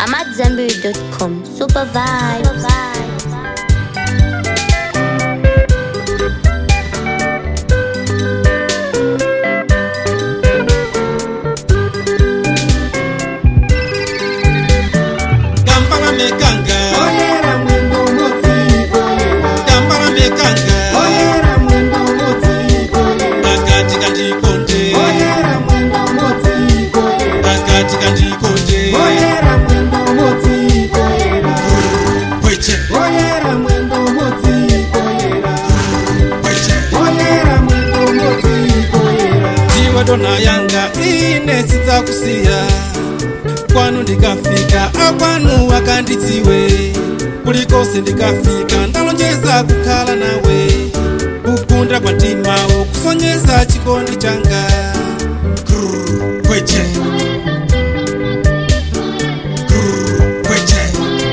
AmadZanbury.com. Super vibes. Kampala mekanga Oyera mwendo motsi koyera Kampala mekanga Oyera mwendo motsi koyera Akati kandikonde Oyera mwendo motsi koyera Akati kandikonde Oyera mwendo motsi koyera Weche Oyera mwendo motsi koyera weche Oyera mwendo motsi koyera Jiwa dona yanga ine sitsakusiya kwanu ndikafika akwanu wakanditsiwe kulikose ndikafika ndalonjeza kukhala nawe kukunda kwa mtimawo kusonyeza chikondi changa Grrr, kweche Grrr, kweche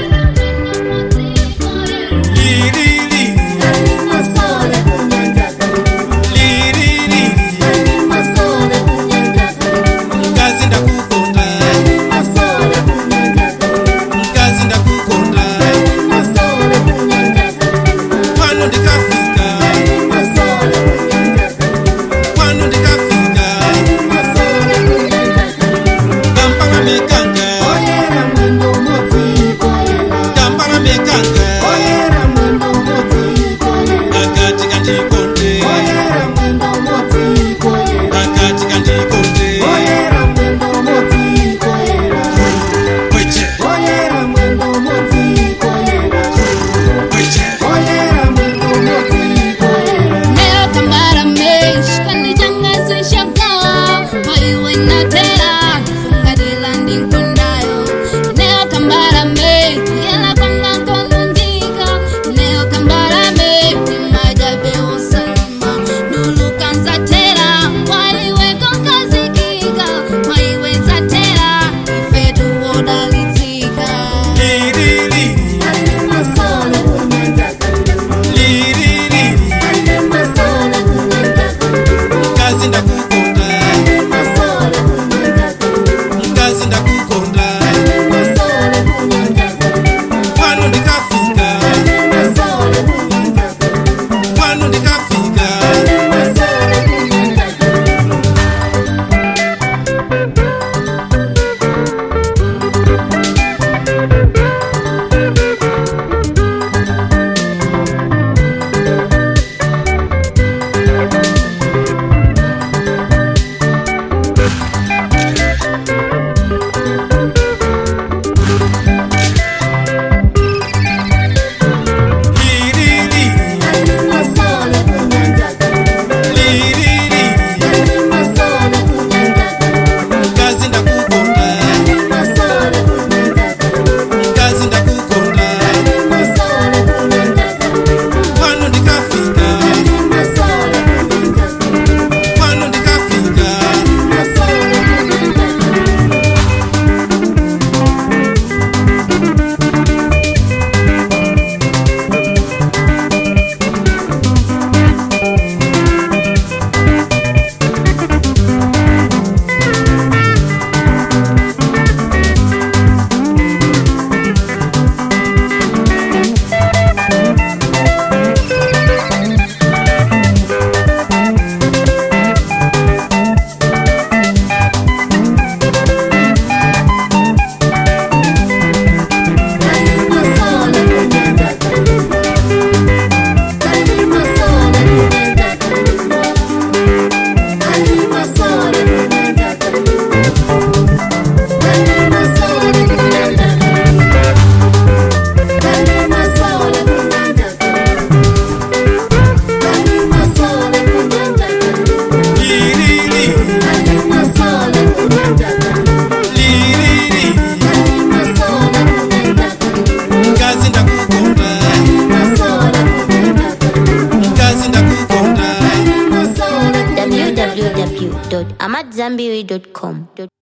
Lilili, Masole kunyanja kalima lilili, Masole kunyanja kalima mkazi ndakukonda Masole kunyanja kalima mkazi ndakukonda Masole kunyanja kalima kwanu ndikafika Masole kunyanja kalima kwanu ndikafika Masole kunyanja kalima kampala mekanga Oyera mwendo motsi koyera kampala mekanga Oyera mwendo motsi koyera akati kandikonde Oyera mwendo motsi koyera akati kandikonde Oyera mwendo motsi koyera kweche Oyera mwendo motsi koyera kweche Oyera mwendo motsi koyera Neo kamara mesh kandi changa sishaka Paiwe na tera Funga dilandi kundayo Neo kamara me Yela kwanga konundika Neo kamara me Majabe usalima Nulu kanza tera Paiwe konkazikika Paiwe za tera Ifetu wodalitika lilili Masole kunyanja kalima lilili Masole kunyanja kalima mkazi ndakukonda Masole kunyanja kalima mkazi ndakukonda Masole kunyanja kalima kwanu ndikafika Masole kunyanja kalima kwanu ndikafika Masole kunyanja kalima lilili Masole kunyanja kalima lilili Masole kunyanja kalima mkazi ndakukonda Masole kunyanja kalima mkazi ndakukonda Masole kunyanja kalima kwanu ndikafika Masole kunyanja kalima kwanu ndikafika Masole kunyanja kalima Masole kunyanja kalima Masole kunyanja kalima Masole kunyanja kalima Masole kunyanja kalima Masole kunyanja kalima Masole kunyanja kalima lilili Masole kunyanja kalima lilili Masole kunyanja kalima mkazi ndakukonda Masole kunyanja kalima mkazi ndakukonda Masole kunyanja kalima www.amadzanbury.com.